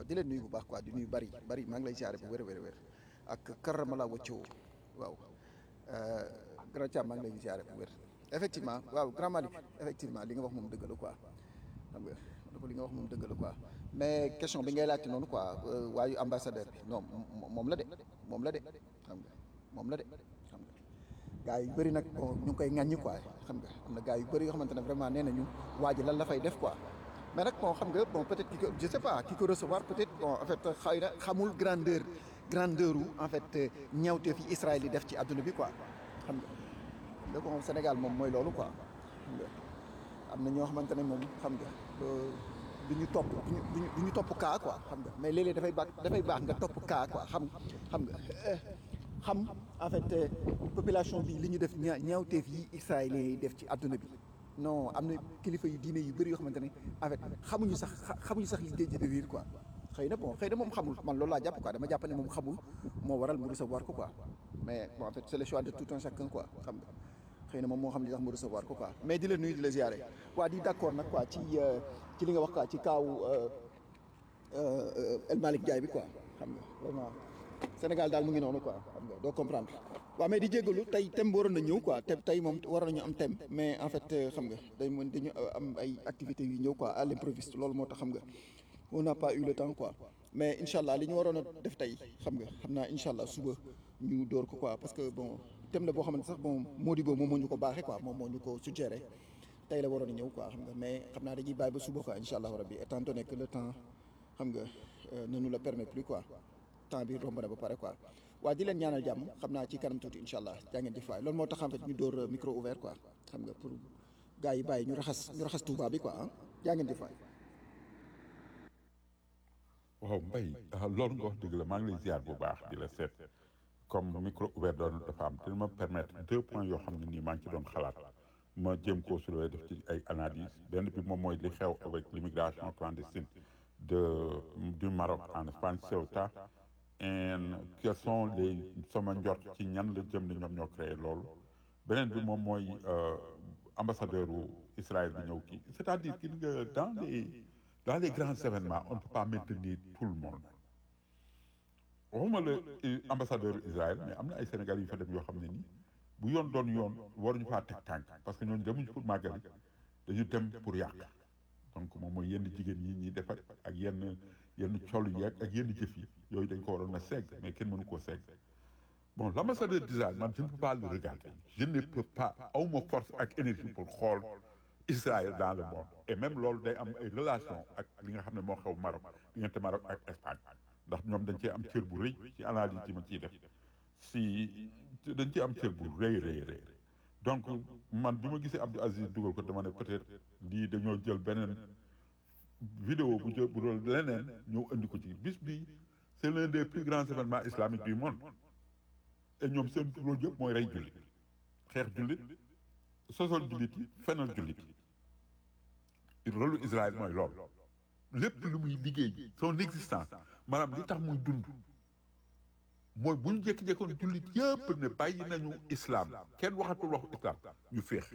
di leen nuyu bu baax quoi di nuyu bari bari maa ngi lay siyaare bu wér wér wér ak karamala wëccoo waaw grand Thiam maa ngi lay siyaare bu wér effectivement waaw grand Malick effectivement li nga wax moom dëgg la quoi xam nga dafa li nga wax moom dëgg la quoi mais question bi ngay laajte noonu quoi waayu ambassadeur bi non moom la de moom la de xam nga moom la de xam nga gars yu bëri nag bon ñu ngi koy ŋàññi quoi xam nga am na gars yu bëri yoo xamante ne vraiment nee nañu waa ji lan la fay def quoi mais nag bon xam nga bon peut-être ki ko je sais pas ki ko recevoir peut-être bon en fait xëy na xamul grandeur grandeur u en fait ñawteef yi Israël yi def ci àdduna bi quoi xam nga da ko Sénégal moom mooy loolu quoi xam nga am na ñoo xamante ne moom xam nga du ñu topp du ñu du ñu topp kaa quoi xam nga mais léeg-léeg dafay baax dafay baax nga topp kaa quoi xam xam nga xam en fait population bi li ñu def ñaa ñaawteef yi israéliens yi def ci àdduna bi non am na kilifa yu diine yu bëri yoo xamante ne en fait xamuñu sax xamuñu sax li géej gi de riir quoi xëy na bon xëy na moom xamul man loolu laa jàpp quoi dama jàpp ne moom xamul moo waral mu recevoir ko quoi mais bon en fait c'est le choix de tout un chacun quoi xam nga xëy na moom moo xam li tax mu recevoir ko quoi mais di la nuyu di la ziare waa di d'accord nag quoi ci ci li nga wax quoi ci kaaw El Malick Ndiaye bi quoi xam nga vraiment Sénégal daal mu ngi noonu quoi xam nga doo comprendre waaw mais di jéggalu tey thème bi waroon na ñëw quoi te tey moom waroon nañu am thème mais en fait xam nga day mën dañu am ay activités yu ñëw quoi à l'improviste loolu moo tax xam nga on n'a pas eu le temps quoi mais incha allah li ñu waroon a def tey xam nga xam naa incha allah suba ñu door ko quoi parce que bon thème la boo xamante sax bon Modibo moom moo ñu ko baaxee quoi moom moo ñu ko suggéré tey la waroon a ñëw quoi xam nga mais xam naa dañuy bàyyi ba suba quoi incha allah rabbi étant donné que le temps xam nga ne nous le permet plus quoi temps bi romb na ba pare quoi waa di leen ñaanal jàmm xam naa ci kanam tuuti incha allah jaa ngeen jëf waay loolu moo tax en fait ñu door micro ouvert quoi xam nga pour gars yi bàyyi ñu raxas ñu raxas Touba bi quoi ah jaa ngeen jëf waay waaw mbay loolu nga wax dëgg la maa ngi lay ziar bu baax di la seet comme micro ouvert doon dafa am dina ma permettre deux points yoo xam ne nii maa ngi ci doon xalaat ma jéem koo soulever def ci ay analyse benn bi moom mooy li xew avec l'immigration clandestine de du Maroc en Espagne Ceuta et quels sont les sama njort ci ñan la jëm ne ñoom ñoo créé loolu beneen bi moom mooy ambassadeur u Israël bi ñëw kii c'est-à-dire que nga dans les dans les grands événements on ne peut pas maintenir tout le monde waxuma la ambassadeur Israël mais am na ay Sénégal yu fa dem yoo xam ne nii bu yoon doon yoon waruñu faa teg tànk parce que ñooñu demuñu pour màggali dañu dem pour yàq donc moom mooy yenn jigéen yi ñuy defar ak yenn yenn col yi ak yenn jëf yi yooyu dañ ko waroon a segg mais kenn mënu koo segg bon l'ambassadeur d'Israël man je ne peux pas le regarder je ne peux pas awma force ak énergie pour xool Israël dans le monde et même loolu day am ay relation ak li nga xam ne moo xew Maroc diggante Maroc ak Espagne ndax ñoom dañ cee am cër bu rëy ci analyse yi ma ciy def si dañ cee am cër bu rëy rëy rëy donc man bi ma gisee Abdou Aziz dugal ko dama ne peut-être lii dañoo jël beneen vidéo bu jël bu doon leneen ñëw indi ko ci bis bi c'est l'un des plus grands événements islamiques du monde et ñoom seen rôle yëpp mooy rey jullit xeex jullit sosol jullit yi fenal jullit yi rôle Israël mooy loolu lépp lu muy liggéey son existence maanaam li tax muy dund mooy bu ñu jékki-jékkoon jullit yëpp ne bàyyi nañu islam kenn waxatul waxu islam ñu féex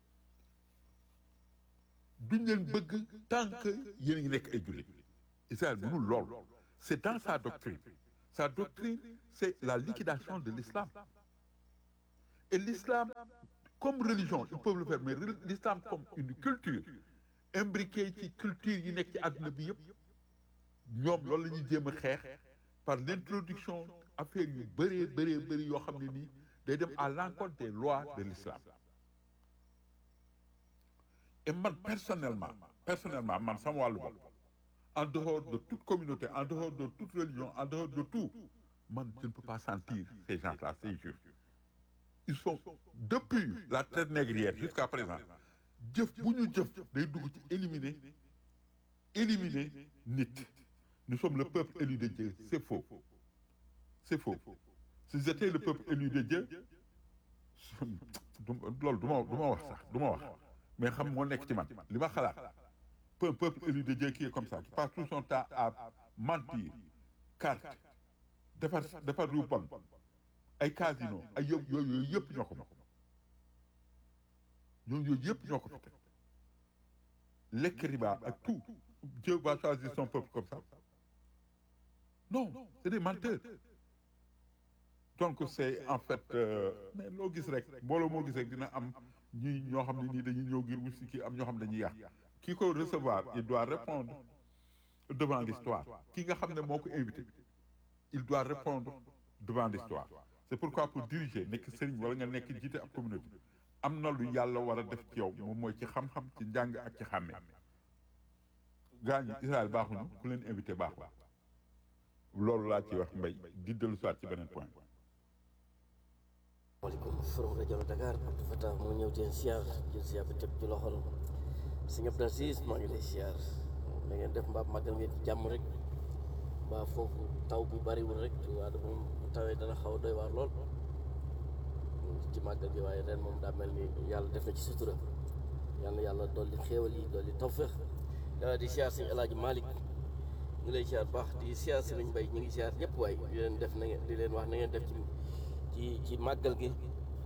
duñ leen bëgg tant que yéen a ngi nekk ay jullit Israël mënul lool c'est dans sa doctrine sa doctrine c'est la liquidation de l'islam et l'islam comme religion ils peuvent le faire mais l'islam comme une culture imbriquée ci culture yi nekk ci àdduna bi yëpp ñoom loolu la ñuy jéem a xeex par l'introduction affaire yu bëree bëree bëri yoo xam ne nii day dem à l'encontre des lois de l'islam et man personnellement personnellement man sama wàllu bopp en dehors de toute communauté en dehors de toute religion en dehors de tout man je ne peux pas sentir ces gens-là ces juifs ils sont depuis la traite négrière jusqu'à présent jëf bu ñu jëf day dugg ci éliminer éliminer nit nous sommes le peuple élu de Dieu c'est faux c'est faux si j'étais le peuple élu de Dieu loolu du ma du ma wax sax du ma wax mais xam moo nekk ci man li ma xalaat un peuple élu de Dieu qui est comme ça qui passe tout son temps à mentir carte defar defar lu bon ay casino ay yëpp yooyu yooyu yëpp ñoo ko moom ñooñu yooyu yëpp ñoo ko fi teg lekk riba ak tout Dieu va choisir son peuple comme ça non c'est des menteurs donc c'est en fait euh, mais loo gis rek mbooloo moo gis rek dina am ñi ñoo xam ne nii dañuy ñëw ngir wut si kii am ñoo xam ne dañuy yàq ki ko recevoir il doit répondre devant l'histoire ki nga xam ne moo ko invité il doit répondre devant l'histoire c'est pourquoi pour diriger nekk sëriñ wala nga nekk jiite ab communauté am na lu yàlla war a def ci yow moom mooy ci xam-xam ci njàng ak ci xàmmee gaa ñi Israël baaxuñu ku leen invité baaxul loolu laa ci wax mbay di dellu soit ci beneen point maaleykum forum rajo Dakar Abdou Fatah moo ñëw teen siyaar jël siyaar ba teg ci loxol sëñ Abdou Aziz maa ngi lay siyaar da ngeen def mbaa màggal ngeen ci jàmm rek mbaa foofu taw bi bariwul rek waa da moom bu tawee dana xaw a doy waar lool ci màggal gi waaye ren moom daa mel ni yàlla def na ci sutura yàlla yàlla dolli xéewal yi dolli tawfeex di siyaar sëñ El Hadj Malick ñu ngi lay siyaar baax di siyaar sëriñ Mbay ñu ngi siyaar ñëpp waaye di leen def na ngeen di leen wax na ngeen def ci ci ci màggal gi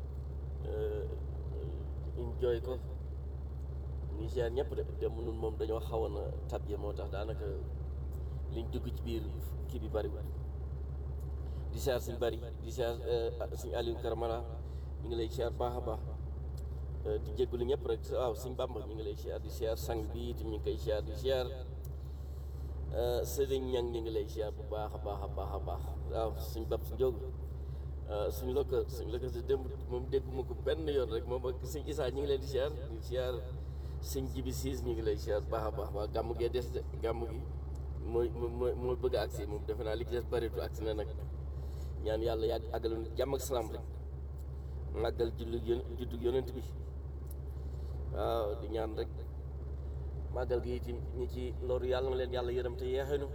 enjoy ko ñu ngi siyaar ñëpp de dem nun moom dañoo xawoon a tabje moo tax daanaka liñ dugg ci biir kii bi bariwul di siyaar suñ bari di siyaar suñ Aliou Karamara ñu ngi lay siyaar baax a baax di jégalu ñëpp rek waaw suñ Bàmba ñu ngi lay siyaar di siyaar sang bi itam ñu ngi koy siyaar di siyaar sëriñ ñang ñu ngi lay siyaar bu baax a baax a baax a baax waaw suñ bab si njóogu suñ lokka suñ lokka si démb moom dégguma ko benn yoon rek moom ak suñ Isaa ñu ngi leen di siyaar di siyaar suñ jibi siis ñu ngi lay siyaar baax a baax waa gàmm gee des de gàmm gi mooy mooy mooy bëgg a agsi moom defe naa li ci des bëritu agsi na nag ñaan yàlla yàgg àggalu jàmm ak salaam rek màggal jullu yón juddug yonent bi waaw di ñaan rek màggal gi itam ñi ci loru yàlla na leen yàlla yërëm te yeexenu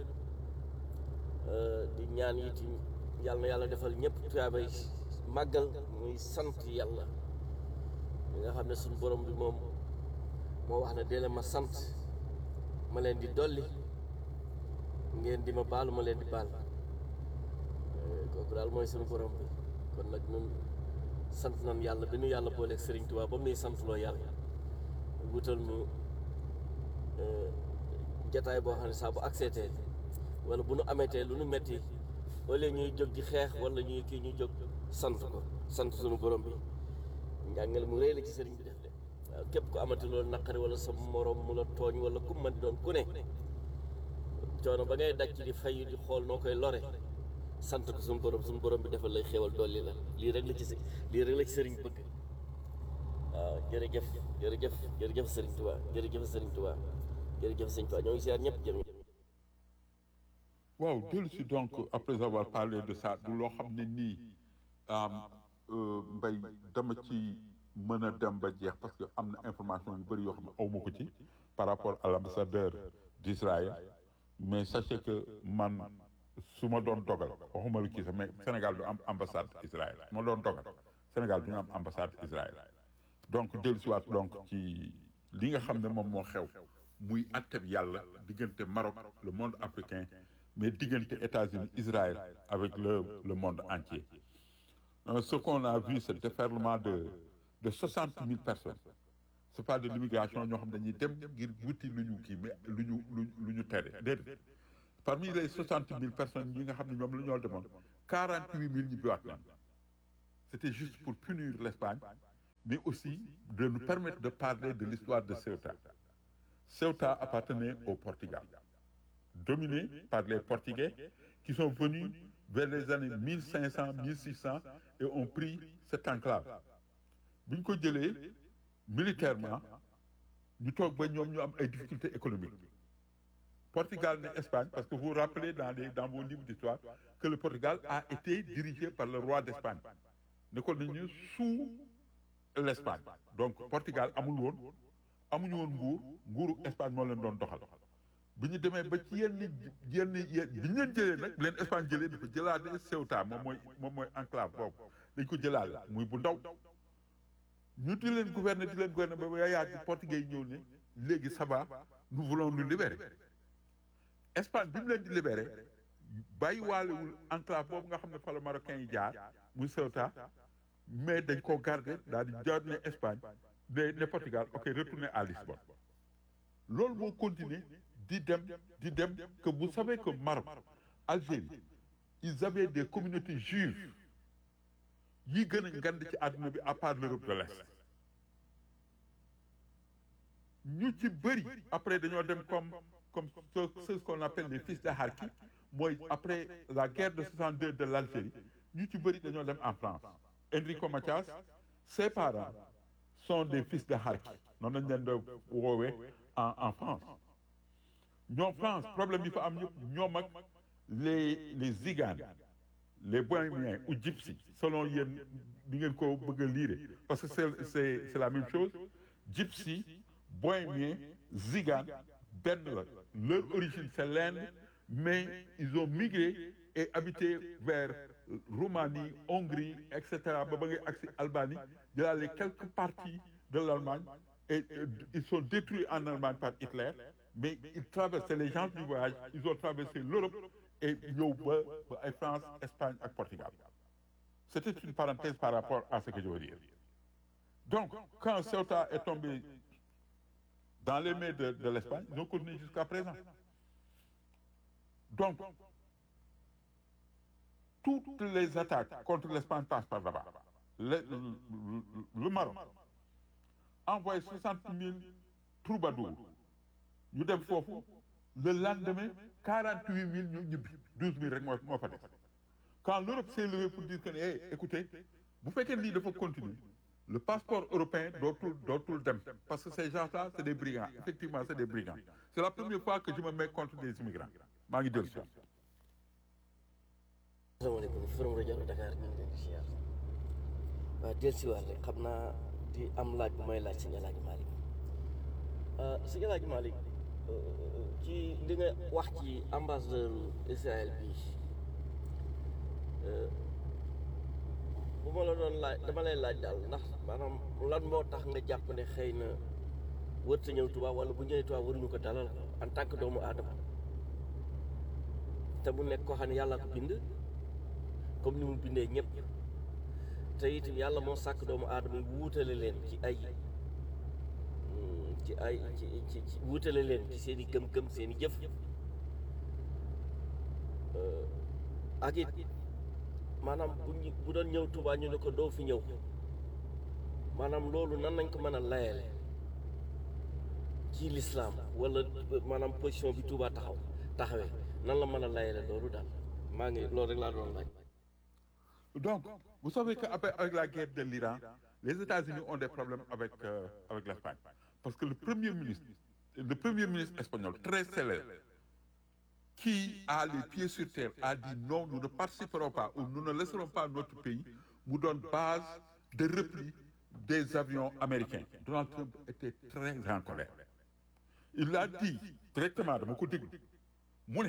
di ñaan itam yàlla na yàlla defal ñëpp tuyaabay màggal muy sant yàlla li nga xam ne suñu borom bi moom moo wax ne dee leen ma sant ma leen di dolli ngeen di ma baalu ma leen di baal kooku daal mooy suñu borom bi kon nag ñun sant nañ yàlla bi nu yàlla booleeg Serigne Touba ba muy sant loo yàlla wutal nu jataay boo xam ne saa bu accepté wala bu nu ameetee lu nu metti wala ñuy jóg di xeex wala ñuy kii ñuy jóg sant ko sant suñu borom bi njàngale mu rëy la ci sëriñ bi def de waaw képp ku amati loolu naqari wala sa morom mu la tooñ wala ku man di doon ku ne coono ba ngay daj ci di fay di xool noo koy lore sant ko suñu borom suñu borom bi defal lay xéewal dolli la lii rek la ci si lii rek la ci sëriñ bëgg waaw jërëjëf jërëjëf jërëjëf sëriñ Tuubaa jërëjëf sëriñ Tuubaa jërëjëf sëriñ Tuubaa ñoo ngi siyaar ñëpp jërëjëf waaw dellu si donc après avoir parlé de ça du loo xam ne nii mbay dama ci mën a dem ba jeex parce que am na information yu bëri yoo xam ne aw ma ko ci par rapport à l'ambassadeur d'Israël mais sachez que man su ma doon dogal waxuma lu kii sax mais Sénégal du am ambassade Israël su ma doon dogal Sénégal du ñu am ambassade Israël donc dellu si waat donc ci li nga xam ne moom moo xew muy atteb yàlla diggante Maroc le monde africain mais diggante États-Unis Israël avec le le monde entier Euh, ce qu'on a vu c'est le déferlement de de soixante mille personnes c'est pas de l'immigration ñoo xam dañuy dem ngir wuti lu ñu kii mais lu ñu lu lu ñu tere déedéet parmi les soixante mille personnes yi nga xam ne ñoom la ñoo demoon quarante huit mille ñu biwaat nañ c'était juste pour punir l'Espagne mais aussi de nous permettre de parler de l'histoire de Ceuta Ceuta appartenait au Portugal dominé par les Portugais qui sont venus vers les années 1500 1600 et ont pris cette enclave bi ñu ko jëlee militairement ñu toog ba ñoom ñu am ay difficultés économiques Portugal ne Espagne parce que vous vous rappelez dans les dans vos livres d'histoire que le Portugal a été dirigé par le roi d'Espagne nekkoon nañu sous l'Espagne donc Portugal amul woon amuñu woon nguur nguuru Espagne moo leen doon doxal bi ñu demee ba ci yenn yenn yenn bi ñu leen jëlee nag leen Espagne jëlee dafa jëlaale Ceuta moom mooy moom mooy enclave boobu dañ ko jëlaale muy bu ndaw ñu di leen gouverner di leen gouverner ba ba yàgg portugais yi ñëw ne léegi ça va nous voulons nous libérer Espagne bi mu leen di libérer bàyyi waalewul enclave boobu nga xam ne fa la marocain yi jaar muy Ceuta mais dañ koo garder daal di jaar ne Espagne ne ne Portugal ok retournez à Lisbonne loolu moo continuer di dem di dem que vous savez que Maroc Algérie ils avaient des communautés juives yi gën a ngand ci àdduna bi à part l'Europe de l'Est ñu ci bëri après dañoo dem comme comme ce ce qu'on appelle les fils de Harki mooy après la guerre de 62 de l'Algérie ñu ci bëri dañoo dem en France Enrico Macias ses parents sont des fils de Harki noonu lañ leen doon woowee en en France ñoom France problème yi fa am yëpp ñoom ak les les Ziganes les Bohémiens ou Gypsies selon yéen di ngeen ko bëgg a lire parce que c'est c'est c'est la même chose Gypsy Bohémien Zigane benn la leur origine c'est l'Inde mais ils ont migré et habité vers Roumanie Hongrie et cetera ba ba ngay agsi Albanie jëlaale quelques parties de l'Allemagne et euh, ils sont détruits en Allemagne par Hitler mais ils traversaient les gens du voyage ils ont traversé l'Europe et ñëw ba ba ay France Espagne ak Portugal c'était une parenthèse par rapport à ce que je veux dire donc quand Ceuta est tombé dans les mains de de l'Espagne ils ont continué jusqu'à présent donc toutes les attaques contre l'Espagne passent par là-bas le, le, le Maroc envoyé soixante mille troubadours ñu dem foofu le lendemain quarante huit mille ñu ñibbi douze mille rek moo moo fa des quand l'Europe s'est levée pour dire que ne hey, écoutez bu fekkee lii dafa continuer le passeport européen dootul dootul dem parce que ces gens-là c'est des brigands effectivement c'est des brigands c'est la première fois que je me mets contre des immigrants maa ngi dellu si asalaamaaleykum Forum rajo Dakar ñu ngi leen di ziar waaw del si waat rek xam naa di am laaj bu may laaj sëñ Alaaji Malick sëñ Alaaji Malick ci li nga wax ci ambassadeur Israël bi bu ma la doon laaj dama lay laaj daal ndax maanaam lan moo tax nga jàpp ne xëy na wër sa ñëw Tuubaa wala bu ñëwee Tuubaa waruñu ko dalal en tant que doomu aadama te mu nekk koo xam ne yàlla ko bind comme ni mu bindee ñëpp te itam yàlla moo sàkk doomu aadama yi wuutale leen ci ay ci ay ci ci ci wuutale leen ci seen i gëm-gëm seen i jëf ak it maanaam bu ñu bu doon ñëw Tuubaa ñu ne ko doo fi ñëw maanaam loolu nan nañ ko mën a layale ci lislaam wala maanaam position bi Tuubaa taxaw taxawee nan la mën a layale loolu daal maa ngi loolu rek laa doon laaj. donc vous savez qu'après avec la guerre de l'Iran les États-Unis ont des problèmes avec euh, avec l'Espagne parce que le premier ministre le premier ministre espagnol très célèbre qui a les pieds sur terre a dit non nous ne participerons pas ou nous ne laisserons pas notre pays mu doon base de repli des avions américains Donald Trump était très en colère il l'a dit directement dama ko déglu mu ne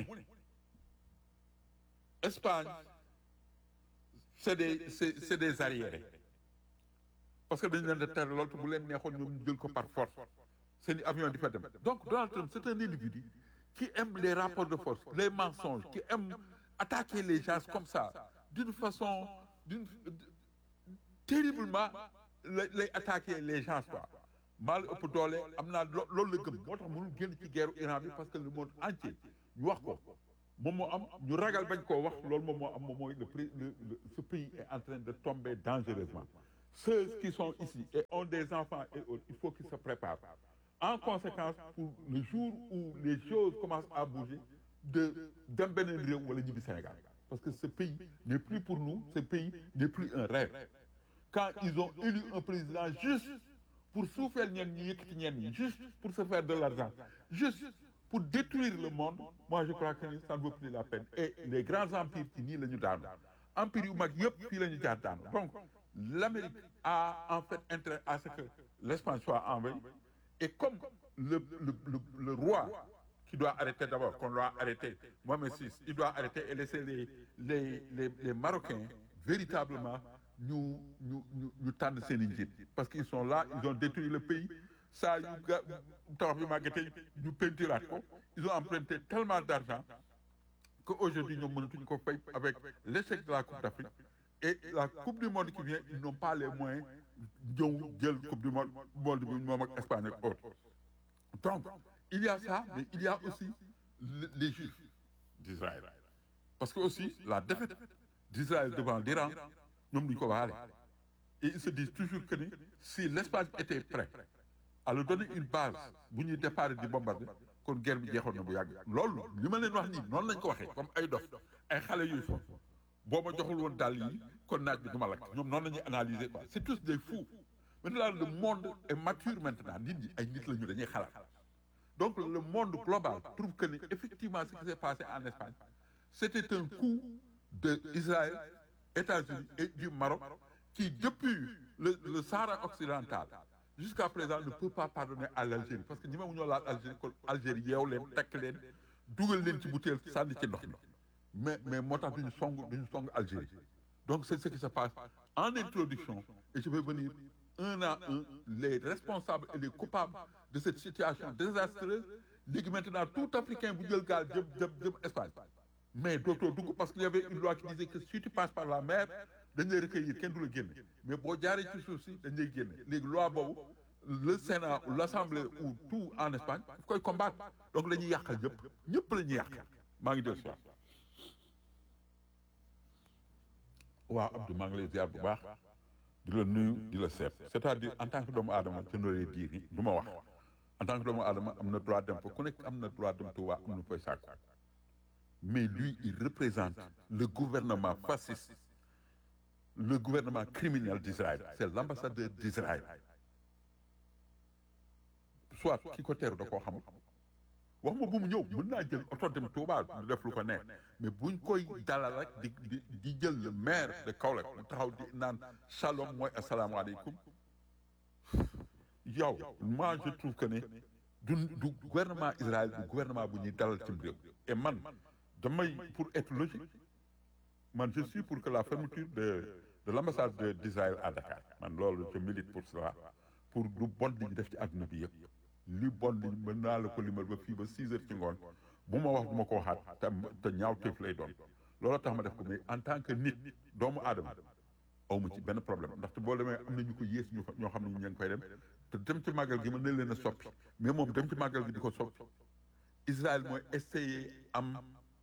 Espagne c'est des c'est c'est des arriérés parce que dañu leen di tere loolu te bu leen neexoon ñoom ñu jël ko par force seen i avion di fa dem donc Donald Trump c'est un individu qui aime les rapports de force les mensonges qui aime attaquer les gens comme ça d'une façon d'une terriblement lay lay attaquer les gens quoi maa la ëpp doole am naa lo loolu la gëm moo tax mënul génn ci guerre Iran bi parce que le monde entier ñu wax ko moom moo am ñu ragal bañ koo wax loolu moom moo am moom mooy le prix le ce pays est en train de tomber dangereusement ceux qui sont ici et ont des enfants et autres il faut qu'ils se préparent en conséquence pour le jour où les choses commencent à bouger de dem beneen réew wala ñibbi Sénégal parce que ce pays n'est plus pour nous ce pays n'est plus un rêve quand ils ont élu un président juste pour suufeel ñeen ñi yëkkati ñeen ñi juste pour se faire de l'argent juste pour détruire le monde moi je crois que ça ne vaut plus la peine et les grands empires ci nii la ñu daanu empires yu mag yëpp fii la ñu jaar daanu donc l'Amérique a en fait intérêt à ce que l'Espagne soit envahie et comme le le le le roi qui doit arrêter d'abord qu'on doit arrêter Mohamed VI il doit arrêter et laisser les les les les Marocains véritablement ñu ñu ñu ñu tànn seen i njiit parce qu'ils sont là ils ont détruit le pays saa yu ga tabax bi màggatee ñu peinturaat ko ils ont emprunté tellement d'argent que aujourd'hui ñoom mënatuñu ko fay avec l'échec de la Coupe d'Afrique et la Coupe du monde qui vient ils n'ont pas les moyens ñëw jël Coupe du monde monde bi moom ak Espagne ak autres donc il y a ça mais il y a aussi les Juifs d'Israël parce que aussi la défaite d'Israël devant l'Iran ñoom duñu ko baale et ils se disent toujours que ni si l'Espagne était prêt à leur donner une base bu ñuy départ di bombarder kon guerre bi jeexoon na bu yàgg loolu li ma leen wax nii noonu lañ ko waxee comme ay dof ay xale yuy fo boo ma joxul woon dàll yi kon naaj bi du ma lakk ñoom noonu la ñuy analyser quoi c'est tous des fous maintenant le monde est mature maintenant nit ñi ay nit la ñu dañuy xalaat donc le monde global trouve que ni effectivement ce qui s'est passé en Espagne c'était un coup de Israël États-Unis et du Maroc qui depuis le, le Sahara occidental jusqu'à présent ne peut pas pardonner à l'Algérie parce que ñi ma ñoo laal Algérie kon Algérie yeew leen tekk leen dugal leen ci butéel sànni ci ndox mi mais mais moo tax duñu song duñu song Algérie donc c'est ce qui se passe en introduction et je vais venir un à un les responsables et les coupables de cette situation désastreuse léegi maintenant tout Africain bu jël gaal jëm jëm jëm Espagne mais dootoo dugg parce qu'il y avait une loi qui disait que si tu passes par la mer dañ lay recueillir kenn du la génne mais boo jaaree ci suuf si dañ lay génne léegi loi boobu le Sénat ou l'Assemblée ou tout en Espagne daf koy combattre donc la ñuy yàqal ñëpp ñëpp la ñuy yàq maa ngi del soir waaw Abdou maa ngi lay ziar bu baax di la nuyu di la seet c'est-à-dire en tant que doomu aadama je n'aurais dire ni du ma wax en tant que doomu aadama am na droit dem fa ku nekk am na droit dem Touba am na fay sàkku mais lui il représente le gouvernement fasciste le gouvernement criminel d'Israël c'est l'ambassadeur d'Israël soit ki ko teeru da koo xamul wax ma bu mu ñëw mën naa jël oto dem Touba du def lu ko neex mais buñ koy dalal rek di di di jël le maire de Kaolack mu taxaw di naan shalom mooy asalaamaaleykum yow moi je trouve que ne du du gouvernement Israël du gouvernement bu ñuy dalal ci réew et man damay pour être logique man je suis pour que la fermeture de de l'ambassade de d'Israël à Dakar man loolu je milite pour cela pour lu bon li ñu def ci àdduna bi yëpp li bon li mën naa la ko limal ba fii ba six heures ci ngoon bu ma wax du ma ko waxaat te te ñaaw teef lay doon loolu tax ma def ko mais en tant que nit doomu aadama aw ma ci benn problème ndaxte boo demee am na ñu ko yées ñu ñoo xam ne ñu ngi koy dem te dem ci màggal gi mën na leen a soppi mais moom dem ci màggal gi di ko soppi Israël mooy essayer am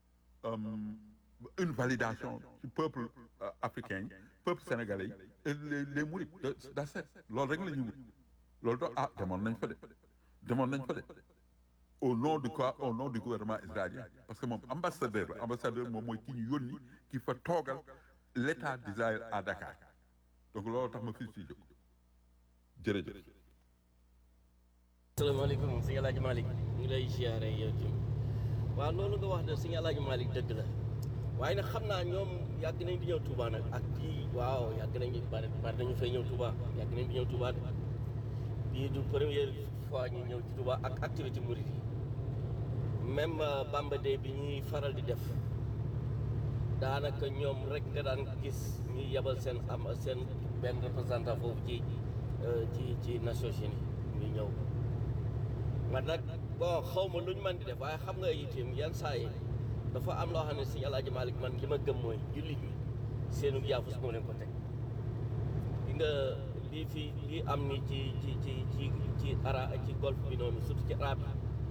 une validation ci peuple africain yi peuple sénégalais yi et les les mourides de d'Asset loolu rek la ñuy wut loolu do ah demoon nañ fa de demoon nañ fa de au nom de quoi au nom du gouvernement israélien parce que moom ambassadeur la ambassadeur moom mooy ki ñu yónni ki fa toogal l'état d'Israël à Dakar donc loolu tax ma fii si jóg jërëjëf asalaamaaleykum sëñ Alaaji Malick ñu ngi lay ziare yow tim waaw loolu nga wax de sëñ Alaaji Malick dëgg la waaye nag xam naa ñoom yàgg nañ di ñëw Touba nag ak kii waaw yàgg nañ bari bari nañu fay ñëw Touba yàgg nañ di ñëw Touba de bii du première fois ñu ñëw ci Touba ak activité mouride yi même Bamba Day bi ñuy faral di def daanaka ñoom rek nga daan gis ñuy yebal seen am seen benn représentant foofu ci ci ci Nations Unies ñuy ñëw man nag bon xaw ma lu ñu mën di def waaye xam nga itam yan saa yi dafa am loo xam ne si Alaaji Malick man li ma gëm mooy jullit ñi seenu yaafus moo leen ko teg li nga lii fi lii am ni ci ci ci ci ci ara ci golfe bi noonu surtout ci arab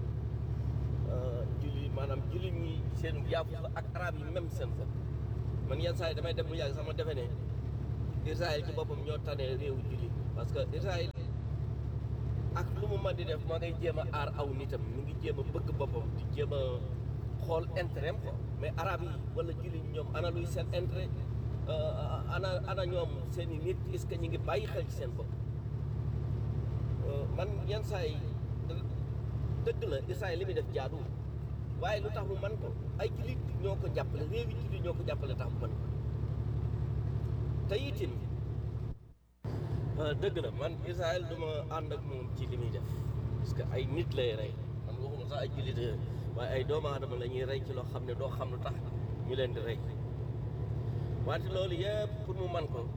yi jullit maanaam jullit ñi seenu yaafus la ak arab yi même seen bopp man yenn saa yi damay dem bu yàgg sama defe ne Israël ci boppam ñoo tane réewu jullit parce que Israël ak lu mu mën di def moo ngay jéem a aar aw nitam mu ngi jéem a bëgg boppam di jéem a xool intérêt ko mais arab yi wala jullit ñoom ana luy seen intérêt ana ana ñoom seen i nit est-ce que ñu ngi bàyyi xel ci seen bopp man yenn saa yi dëgg la Israël li muy def jaaduwul waaye lu tax mu man ko ay jullit ñoo ko jàppale réew yi jullit ñoo ko jàppale tax mu mën ko te itin dëgg la man Israël du ma ànd ak moom ci li muy def parce que ay nit lay rey man waxuma sax ay jullit waaye ay doomu aadama la ñuy rey ci loo xam ne doo xam lu tax ñu leen di rey wante loolu yëpp pour mu man ko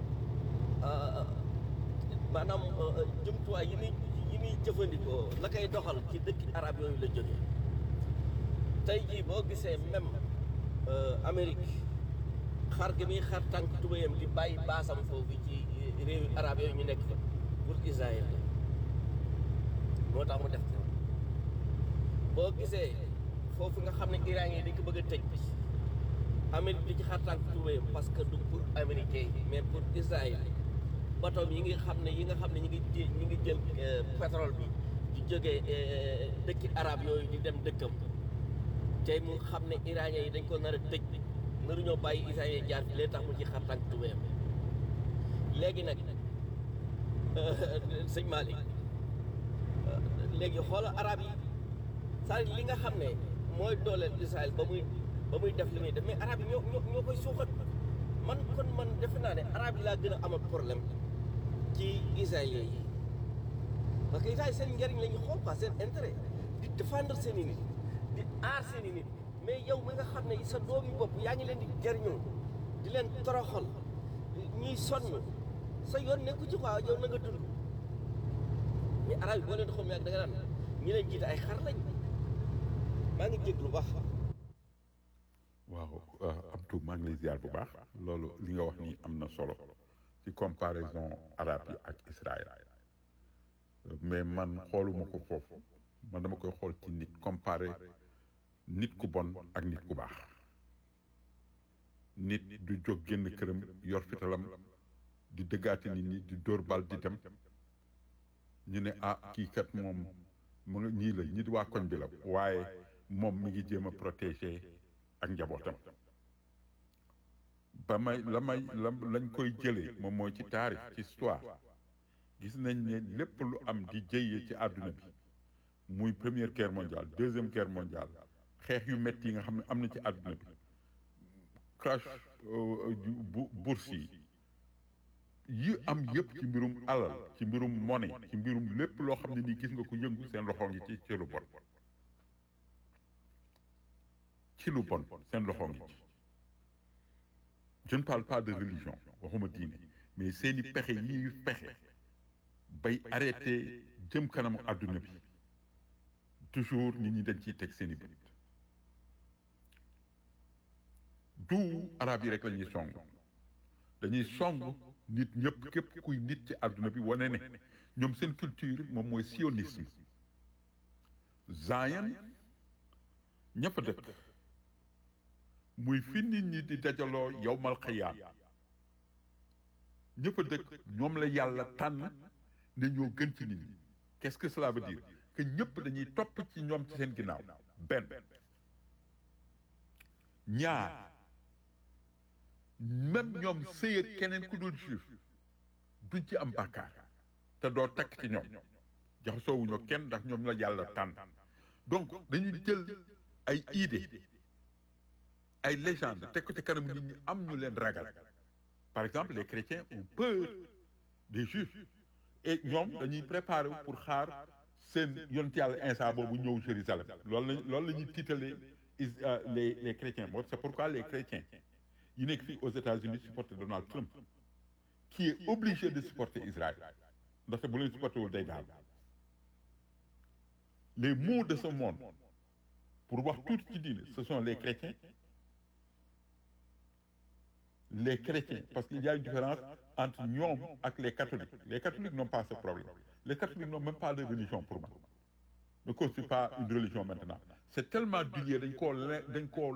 maanaam jumtuwaay yi muy yi muy jëfandikoo la koy doxal ci dëkki arab yooyu la jógee tey jii boo gisee même Amérique xar gi muy xar tànk tubayam di bàyyi baasam foofu ci réewi arab yooyu ñu nekk fa pour Israël la moo tax mu def ko boo gisee foofu nga xam ne Iran yi dañ ko bëgg a tëj Amérique di ci xar tànk tuwéyam parce que du pour américain yi mais pour Israël bateau yi nga xam ne yi nga xam ne ñi ngi jé- ñi ngi jël euh, pétrole bi di jógee euh, dëkki arab yooyu di dem dëkkam tey mu xam ne iranien yi dañ ko nar a tëj naruñoo bàyyi iranien yi jaar fi lee tax mu ci xar tànk tuwéyam léegi nag sëñ Malick léegi xoola arab yi saa li nga xam ne mooy dooleel Israël ba muy ba muy def li muy def mais arab yi ñoo ñoo ñoo koy suuxat man kon man defe naa ne arab yi laa gën a amal problème ci israélien yi parce que Israël seen njëriñ la ñu xool quoi seen intérêt di défendre seen i nit di aar seen i nit mais yow mi nga xam ne sa doomi bopp yaa ngi leen di jëriñoo di leen toroxal ñuy sonn sa yoon nekku ci quoi yow na nga dund mais arab yi boo leen xool mu yàgg da nga naan ñi leen jiite ay xar lañ maa ngi jéglu baax waaw Abdou maa ngi lay ziar bu baax loolu li nga wax nii am na solo ci comparaison arabe yi ak Israël mais man xooluma ko foofu man dama koy xool ci nit comparé nit ku bon ak nit ku baax nit du jóg génn këram yor fitalam di dëggaati nit ñi di dóor bal di dem ñu ne ah kii kat moom mu nga ñii la ñi di waa koñ bi la waaye moom mi ngi jéem a protéger ak njabootam ba may la may la lañ koy jëlee moom mooy ci taarix ci histoire gis nañ ne lépp lu am di jëyee ci àdduna bi muy première guerre mondiale deuxième guerre mondiale xeex yu métti yi nga xam ne am na ci àdduna bi crash bu bourse yi yi am yëpp ci mbirum alal ci mbirum monnaie ci mbirum lépp loo xam ne nii gis nga ko yëngu seen loxo ngi ci ci lu bon ci lu bon seen loxo ngi ci je ne parle pas de religion waxuma diine mais seeni pexe yi ñuy pexe bay arrêté jëm kanamu àdduna bi toujours nit ñi dañ ciy teg seeni bët du arab yi rek la ñuy song dañuy song nit ñëpp képp kuy nit ci àdduna bi wane ne ñoom seen culture moom mooy sionisme Zion ñëpp dëkk muy fi nit ñi di dajaloo yowmal xiyaam ñëpp dëkk ñoom la yàlla tànn ne ñoo gën ci nit ñi qu'est-ce que cela veut dire que ñëpp dañuy topp ci ñoom ci seen ginnaaw benn ñaar même ñoom sëy ak keneen ku dul juif duñ ci am bàkkaar te doo takk ci ñoom jaxasoowuñoo kenn ndax ñoom la yàlla tànn donc dañuy jël ay idée ay légende teg ko ci kanam nit ñi am ñu leen ragal par exemple les chrétiens ont peur des juifs et ñoom dañuy préparer pour xaar seen yonent yàlla Insa boobu ñëw Jérusalem loolu la loolu la ñuy tiitalee les les chrétiens moo c'est pourquoi les chrétiens yi nekk fii aux États-Unis supporter Donald Trump qui est obligé de supporter Israël ndaxte bu leen supporter wul day daal les maux de ce monde pour wax tuuti ci diine ce sont les chrétiens les chrétiens parce qu'il y a une différence entre ñoom ak les catholiques les catholiques n'ont pas ce problème les catholiques n'ont même pas de religion pour moi ne constitue pas une religion maintenant c'est tellement dilué dañ koo le dañ koo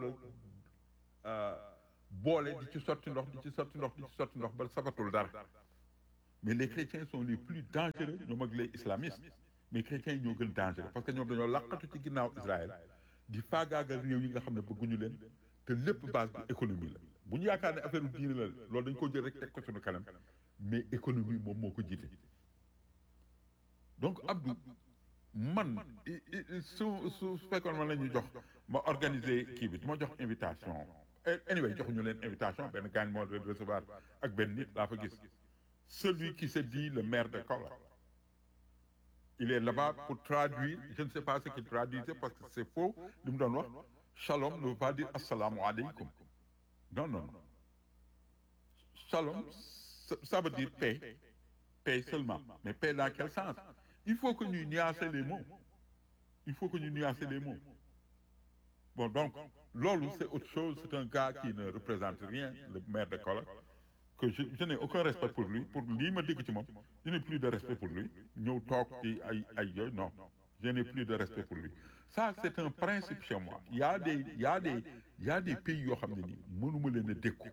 boole di ci sotti ndox di ci sotti ndox di ci sotti ndox ba sabatul dara mais les chrétiens sont les plus dangereux ñoom ak les islamistes mais chrétiens yi ñoo gën dangereux parce que ñoom dañoo laqatu ci ginnaaw Israël di faagaagal réew yi nga xam ne bëgguñu leen te lépp base bi économie la bu ñu yaakaar ne affaire diine la loolu dañ ko jël rek teg ko suñu kanam mais économie moom moo ko jiite donc Abdou man su su fekkoon man la ñuy jox ma organiser kii bi ma jox invitation anyway joxuñu leen invitation benn gaañ moo leen recevoir ak benn nit laa fa gis celui qui se dit le maire de Kaolack il est là-bas pour traduire je ne sais pas ce qu'il traduisait parce que c'est faux li mu doon wax shalom ne veut pas dire assalaamu aleykum non non non shalom ça veut dire paix paix seulement mais paix dans quel sens il faut que ñuy nuancer les mots il faut que ñu nuancer les mots bon donc loolu c'est autre chose c'est un gars qui ne représente rien le maire de Kaolack que je je n'ai aucun respect pour lui pour lii ma dégg ci moom je n'ai plus de respect pour lui ñëw toog ci ay ay yooyu non je n'ai plus de respect pour lui ça c'est un principe chez moi il y a des il y a des il y a des pays yoo xam ne nii mënuma leen a dékku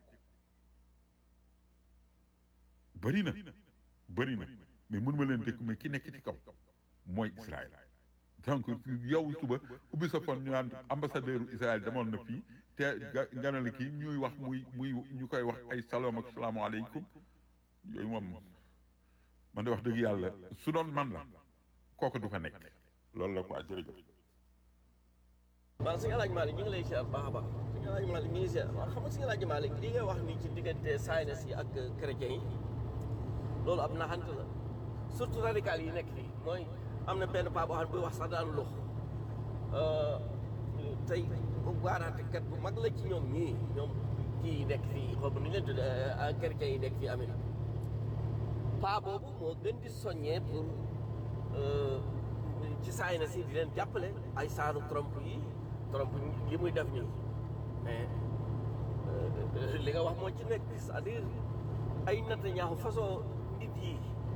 bëri na bëri na mais mënuma leen dékku mais ki nekk ci kaw mooy Israël donc yow suba ubbi sa fon ñu naan ambassadeur Israël demoon na fii te nga ne la kii ñuy wax muy muy ñu koy wax ay salaam ak salaamaaleykum yooyu moom man de wax dëgg yàlla su doon man la kooku du fa nekk loolu la quoi jërëjëf. waaw sëñ El Hadj Malick ñu ngi lay ziar baax a baax sëñ El Hadj Malick ñu ngi ziar waaw xam nga sëñ El Hadj Malick li ngay wax nii ci diggante saynes yi ak chrétiens yi loolu ab naxante la surtout radical yi nekk fii mooy am na benn paa boo xam ne buy wax sax daanu lux tey waaraatekat bu mag la ci ñoom ñii ñoom kii nekk fii xaw ma nu ñu leen tuddee chrétiens yi nekk fii Amérique paa boobu moo gën di soññee pour ci saynes yi di leen jàppale ay saaru Trump yi Trump li muy def nii mais li nga wax moo ci nekk c'est-à-dire ay Netanyahu façon nit yi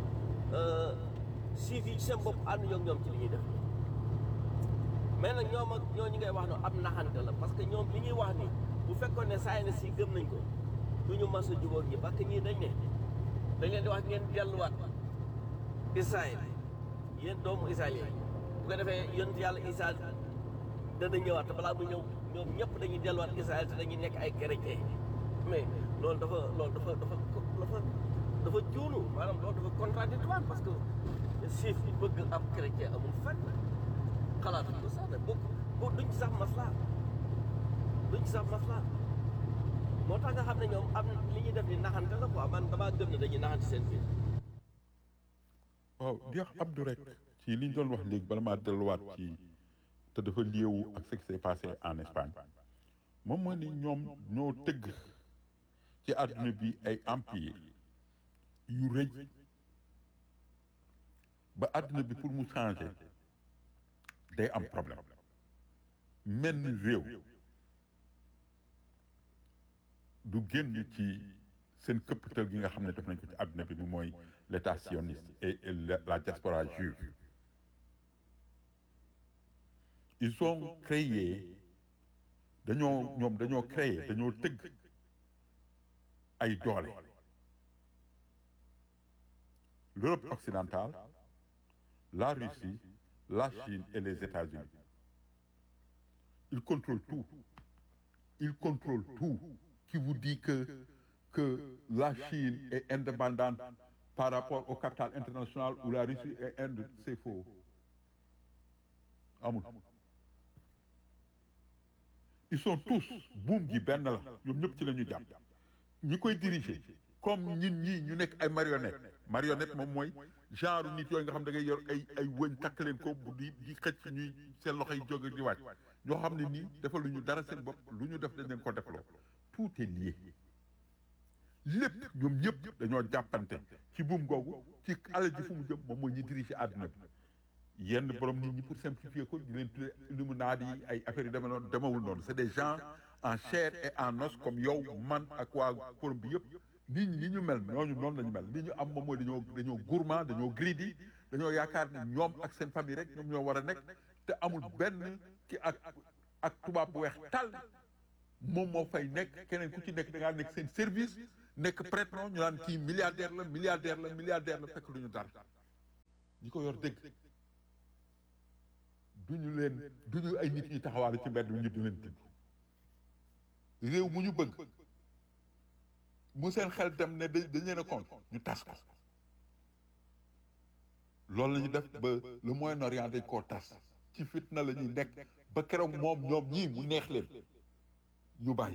siif yi ci seen bopp ànd ñoom ñoom ci li ñuy def mais nag ñoom ak ñoo ñi ngay wax no am naxante la parce que ñoom li ñuy wax ni bu fekkoon ne saynes yi gëm nañ ko du ñu mas a jubóog ñi parce que ñii dañ ne dañ leen di wax ngeen delluwaat Israël yéen doomu israélien bu ko defee yonent yàlla Isa dana ñëwaat te balaa mu ñëw ñoom ñëpp dañuy delluwaat Israël te dañuy nekk ay chrétien mais loolu dafa loolu dafa dafa dafa dafa juunu maanaam loolu dafa contradictoire parce que siif yi bëgg ab chrétien amul fenn xalaatuñ ko sax nag bokk bo duñ ci sax maslaa duñ ci sax maslaa moo tax nga xam ne ñoom am li ñuy def ni naxante la quoi man damaa gëm ne dañuy naxante seen biir waaw di wax Abdou rek ci li ñu doon wax léegi bala maa delluwaat ci te dafa liewu ak ce qui s'est passé en Espagne moom mooy ni ñoom ñoo tëgg ci àdduna bi ay empire yu rëy ba àdduna bi pour mu changer day am problème menn réew du génn ci seen këppatal gi nga xam ne def nañ ko ci àdduna bi ni mooy l'état sioniste et la, la diaspora juive ils ont créé dañoo ñoom dañoo créé dañoo tëgg ay doole l'Europe occidentale la Russie la Chine et les États-Unis ils contrôlent tout ils contrôlent tout qui vous dit que que la Chine est indépendante par rapport au capital international ou la Russie est Inde c'est faux amul ils sont tous buum gi benn la ñoom ñëpp ci la ñu jàpp ñi koy diriger comme ñun ñii ñu nekk ay marionnette marionnette moom mooy genre nit yooyu nga xam da ngay yor ay ay wëñ takk leen ko bu di di xëcc ñuy seen loxo yi jóge di wàcc ñoo xam ne nii defal lu ñu dara seen bopp lu ñu def dañ leen ko defloo tout est lié lépp ñoom ñëpp dañoo jàppante ci buum googu ci alal ji fu mu jëm moom mooy ñi diriger àdduna bi yenn borom nit ñi pour simplifier ko di leen tuddee illuminati yi ay affaires yu demee noonu demewul noonu c'est des gens en chair et en os comme yow man ak waa forum bi yëpp nit ñi ni ñu mel ñooñu noonu la ñu mel li ñu am moom mooy dañoo dañoo gourmand dañoo greedy dañoo yaakaar ne ñoom ak seen famille rek ñoom ñoo war a nekk te amul benn ki ak ak tubaab bu weex tal moom moo fay nekk keneen ku ci nekk da ngaa nekk seen service nekk prêtre non ñu naan kii milliardaire la milliardaire la milliardaire la fekk lu ñu dara ñi ko yor dëgg duñu leen duñu ay nit ñi taxawaalu ci mbedd ñu di leen tudd réew mu ñu bëgg mu seen xel dem ne dañ leen a compte ñu tas ko loolu la ñu def ba le Moyen-Orient dañ koo tas ci fitna la ñuy nekk ba keroog moom ñoom ñii mu neex leen ñu bàyyi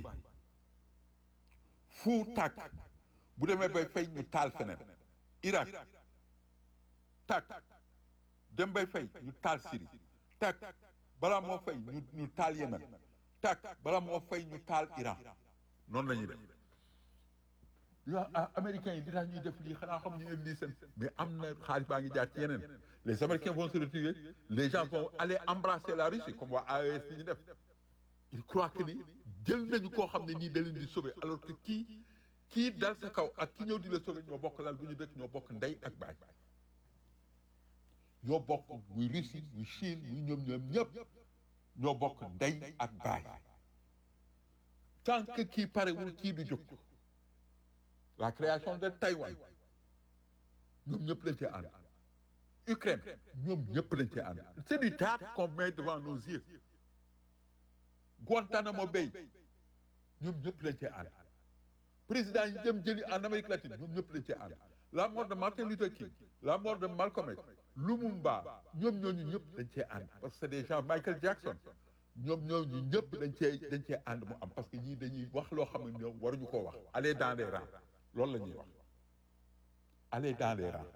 fu tàkk bu demee bay fay ñu taal feneen Irak tàkk dem bay fay ñu taal Syrie tàkk balaa moo fay ñu ñu taal Yémen tàkk balaa moo fay ñu taal Iran noonu la ñuy def yoo américains yi di tax ñuy def lii xanaa xam ñu ne lii seen mais am na xaalis baa ngi jaar ci yeneen les américains vont se retirer les gens vont aller embrasser la Russie comme waa AES li ñu def il croit que ni jël nañu koo xam ne nii da leen di sauver alors que kii kii dal sa kaw ak ki ñëw di la sauver ñoo bokk lal bu ñu dëkk ñoo bokk ndey ak baay ñoo bokk muy Russie muy Chine muy ñoom ñoom ñëpp ñoo bokk ndey ak baay tant que kii parewul kii du jóg la création de Taïwan ñoom ñëpp lañ cee ànd Ukraine ñoom ñëpp lañ cee ànd c'est du théâtre qu'on met devant nos yeux Guantanamo Bay ñoom ñëpp lañ cee ànd président yi dem jëli en Amérique latine ñoom ñëpp lañ cee ànd la mort de Martin Luther King la mort de Malcolm X Lumumba ñoom ñooñu ñëpp dañ cee ànd parce que c'est des gens Michael Jackson ñoom ñooñu ñëpp dañ cee dañ cee ànd mu am parce que ñii dañuy wax loo xam ne ñoom waruñu koo wax aller dans les rangs loolu la ñuy wax aller dans les rangs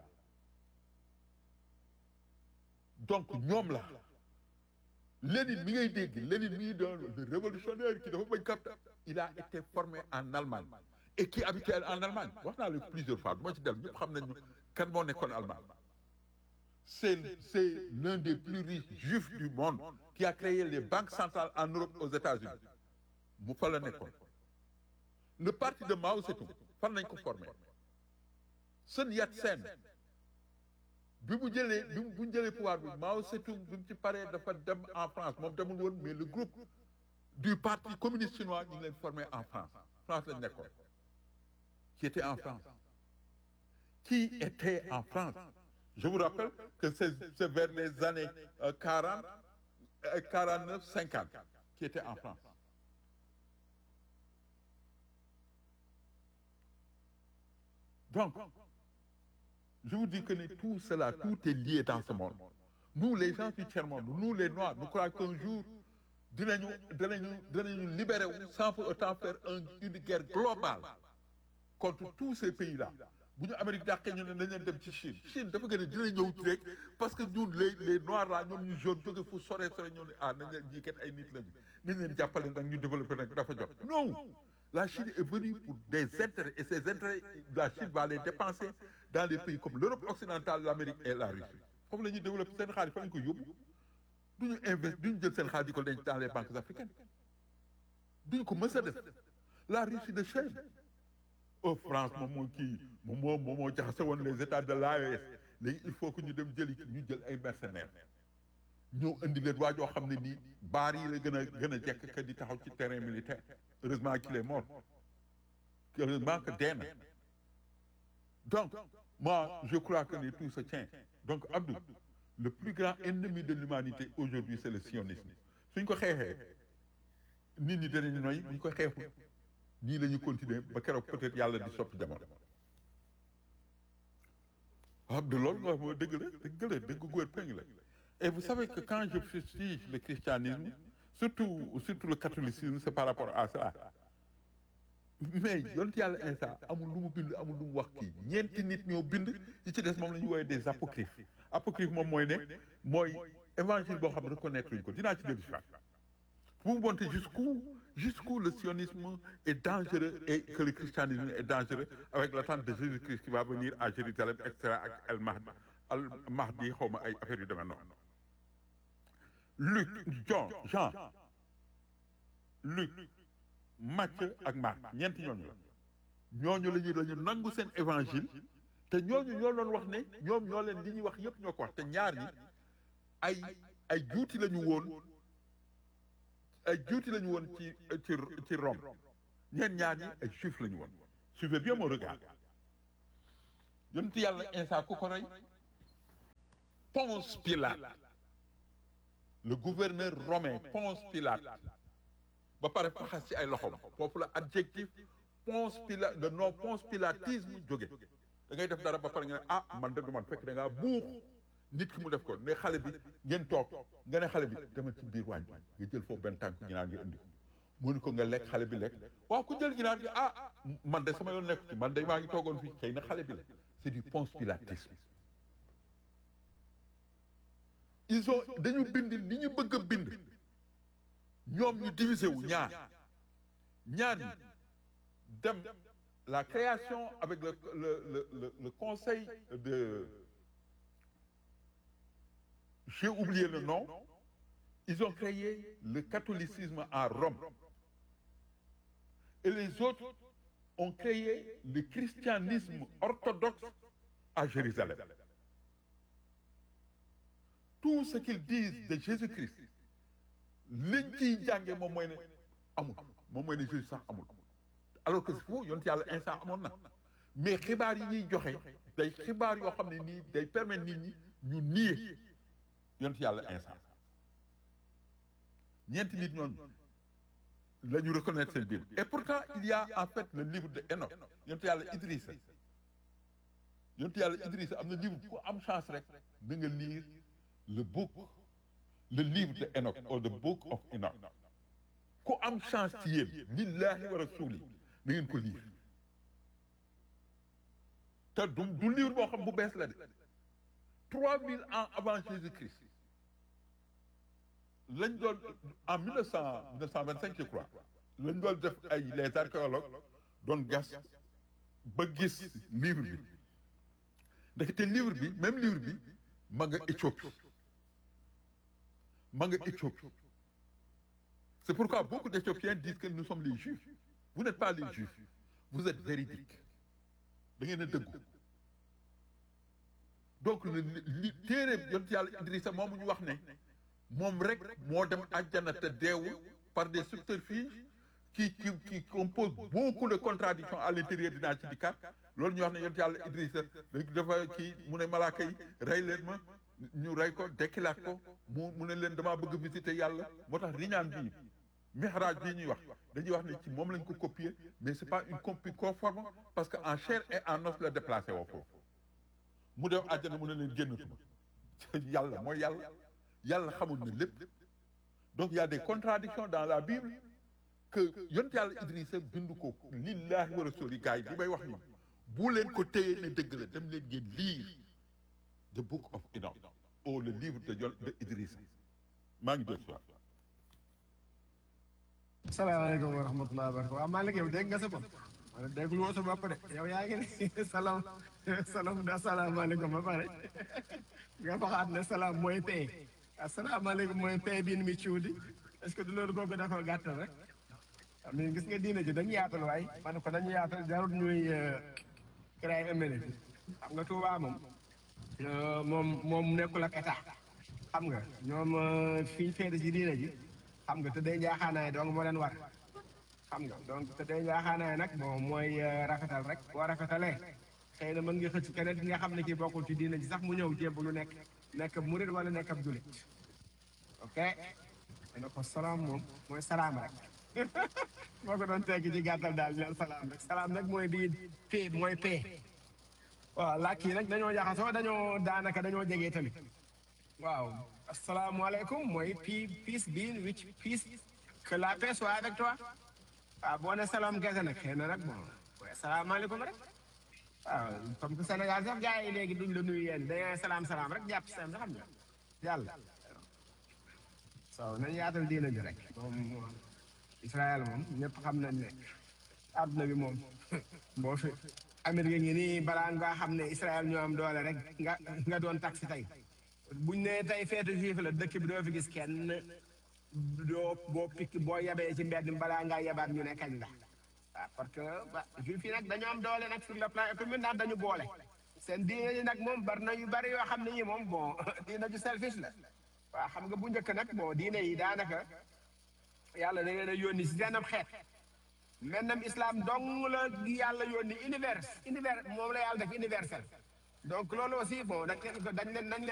donc ñoom la Lénine mi ngay dégg Lénine mi doon le révolutionnaire qui dafa bañ capta il a été formé en Allemagne et qui habitait en Allemagne wax naa la plusieurs fois du ma ci del ñëpp xam nañu kan moo nekkoon Allemagne c'est c'est l'un des plus riches juifs du monde qui a créé les banques centrales en Europe aux États-Unis mu fa la nekkoon le parti de Mao Tse-tung fan nañ ko formé Sun Yat-sen bi mu jëlee bi mu bu ñu jëlee pouvoir bi Mao Tse-tung bi mu ci paree dafa dem en France moom demul woon mais le groupe du parti communiste chinois ñu ngi leen formé en France France lañ nekkoon qui était en France qui était en France je vous rappelle que c'est c'est vers les années euh, 40 euh, 49 50 qui était en France donc je vous dis que ne tout cela tout est lié dans ce monde nous les gens du tiers-monde nous les noirs nous croyons qu'un jour dinañu dinañu dinañu libérer wu sans pour autant faire un une guerre globale contre tous ces pays-là bu ñu Amérique dàqee ñu ne nañ leen dem ci Chine Chine dafa gën a dina ñëw ci rek parce que ñun les les noirs là ñoom ñu jaune jóge fu sore sore ñoo ne ah nañ leen jii kat ay nit lañu nañ leen jàppale nag ñu développé nag dafa jot non la Chine est venue pour des intérêts et ces intérêts la Chine va les dépenser dans des pays comme l'Europe occidentale l'Amérique et la Russie foofu la ñuy développé seen xaalis fa lañ ko yóbbu duñu invest duñu jël seen xaalis di ko denc dans les banques africaines duñu ko mës a def la Russie de Chine oh France moom moo kii moom moo moom moo jaxase woon les états de l'AES léegi il faut que ñu dem jëli ñu jël ay mercenaires ñëw indi leen waa joo xam ne nii baar yi la gën a gën a jekk que di taxaw ci terrain militaire heureusement qu'il est mort heureusement que dee na donc moi je crois que tout se tient donc Abdou le plus grand ennemi de l'humanité aujourd'hui c'est le sionisme suñ ko xeexee nit ñi danañu noy buñ ko xeexul nii la ñu continuer ba keroog peut-être yàlla di soppi jamono Abdou loolu nga wax moo dëgg la dëgg la dëgg góor péng la et vous savez que quand je fustige le christianisme surtout surtout le catholicisme c'est par rapport à ça mais yonent yàlla Iisaa amul lu mu bind amul lu mu wax kii ñeenti nit ñoo bind yi ci des moom la ñu woowee des apocryphes apocryphe moom mooy ne mooy évangile boo xam ne reconnaître luñu ko dinaa ci dellu si waat vous montez jusqu'où jusqu'où le sionisme est dangereux et que le christianisme est dangereux avec l'attente de Jésus-Christ qui va venir à Jérusalem et cetera ak al mahdi al mahdi xaw ma ay affaires yu demee noonu Luc Jean Jean Luc Matthieu ak Marc ñeenti ñooñu la ñooñu la ñu la ñu nangu seen évangile te ñooñu ñoo doon wax ne ñoom ñoo leen li ñuy wax yépp ñoo ko wax te ñaar ñi ay ay juuti la ñu woon ay juuti la ñu woon ci ci ci Rome ñeen ñaar ñi ay juif la ñu woon suivez bien mon regard yonent yàlla Iisaa ku ko rey Ponce Pilate le gouverneur romain Ponce Pilate ba pare faxas ci ay loxoom foofu la adjectif Ponce Pilate le nom Ponce Pilatisme jóge da ngay def dara ba pare nga ne ah man de du man fekk da ngaa buux nit ki mu def ko ne xale bi ngeen toog nga ne xale bi demal ci biir waañ nga jël foofu benn tànk ginaar nga indi ko mu ni ko nga lekk xale bi lekk waaw ku jël ginaar gi ah man de sama yoon nekk ci man de maa ngi toogoon fii xëy na xale bi la c'est du Ponce Pilatisme ils ont dañu bind li ñu bëgg a bind ñoom ñu divisé wu ñaar ñaar ñi dem la création avec le le le le, le conseil de j'ai oublié le nom ils ont créé le catholicisme à Rome et les autres ont créé le christianisme orthodoxe à Jérusalem tout ce qu'ils disent de Jésus-Christ liñ ciy jànge moom mooy ne amul moom mooy ne juge sax amul alors que foofu yonent yàlla instant amoon na mais xibaar yi ñuy joxe day xibaar yoo xam ne nii day permettre nit ñi ñu nier yonent yàlla instant ñeenti nit ñooñu la ñu reconnaître seen biir et pourtant il y a en fait le livre de Enoch yonent yàlla Idrissa yonent yàlla Idrissa am na livre ku am chance rek da nga lire le book le livre de Enoch or the book of Enoch ku am chance ci yéen billahi wa rasuli na ngeen ko lire te du du livre boo xam bu bees la de trois mille ans avant Jésus-Christ lañ doon en mille neuf cent mille neuf cent vingt cinq je crois lañ doon def ay les archéologues doon gas ba gis livre bi ndaxte livre bi même livre bi ma nga Éthiopie ma nga Éthiopie c'est pourquoi beaucoup d'Éthiopiens disent que nous sommes les Juifs vous n'êtes pas les Juifs vous êtes véridiques da ngeen a dëggu donc li téere yonent yàlla Idrissa moomu ñu wax ne moom rek moo dem àjjana te deewul par des subterfuges qui qui qui composent beaucoup de contradictions à l'intérieur dinaa ci dikkaat loolu ñu wax ne yonent yàlla Idrissa dafa kii mu ne malaaka yi rey leen ma ñu rey ko dekkilaat ko mu mu ne leen damaa bëgg visiter yàlla moo tax riñaan bii mihraj bii ñuy wax dañuy wax ne ci moom lañ ko copier mais c'est pas une copie conforme parce que en chair et en os la déplacé woo foofu mu dem àjjana mu ne leen génnatuma yàlla mooy yàlla yàlla xamul na lépp donc il y a des contradictions dans la Bible que yonent yàlla Idrissa bind ko lillahi wa rasuli gars yi li may wax ni bu leen ko téye ne dëgg la dem leen ngeen lire the book of Enoch ou le livre de Yon de Idrissa maa ngi dégg salaamaaleykum wa rahmatulah wa barakatuh waaw Malick yow dégg nga sa bopp wala dégg lu woo sa bopp de yow yaa ngi ne salaam salaam da salaamaaleykum ba pare nga waxaat ne salaam mooy pay asalaamaaleykum mooy pay bi ni muy ciwdi est-ce que du loolu googu da ko gàttal rek mais gis nga diine ji dañu yaatal waay man ko dañu yaatal jarul ñuy créer ëmmene bi xam nga Touba moom moom moom nekkul ak état xam nga ñoom fii féete ci diine ji xam nga te day njaaxaanaay donc moo leen war xam nga donc te day njaaxaanaay nag bon mooy rafetal rek boo rafetalee xëy na mën nga xëcc keneen ki nga xam ne kii bokkul ci diine ji sax mu ñëw jébb lu nekk nekk ab murit wala nekk ab julit ok dana ko salaam moom mooy salaam rek moo ko doon tekki ci gàttal daal leen salaam rek salaam nag mooy bii pay mooy pay waaw làkk yi nag dañoo jaxasoo dañoo daanaka dañoo jege tamit waaw asalaamaaleykum mooy pi peace be which peace que la paix soit avec toi waaw boo ne salaam kese nag xëy na nag bon asalaamaaleykum rek waaw comme que Sénégal sax gars yi léegi duñ la nuyu yéen dañoo salaam salaam rek jàpp seen xam nga yàlla so nañ yaatal diina ji rek moom Israël moom ñëpp xam nañ ne àdduna bi moom boo fi Amérique ngi nii balaa nga xam ne Israël ñoo am doole rek nga nga doon taxi tey buñ ne tey feetu juif la dëkk bi doo fi gis kenn doo boo pikk boo yabee ci mbedd mi balaa ngaa yabaat ñu ne kañ la waaw parce que juif yi nag dañoo am doole nag sur le plan économique ndax dañu boole seen diine yi nag moom bari na yu bari yoo xam ne ñi moom bon diina ju selfish la waaw xam nga bu njëkk nag bon diine yi daanaka yàlla da leen a yónni si seen ab xeet maintenant islam dong la yàlla yónni univers univers moom la yàlla def universel donc loolu aussi bon dañ leen dañ leen nañ leen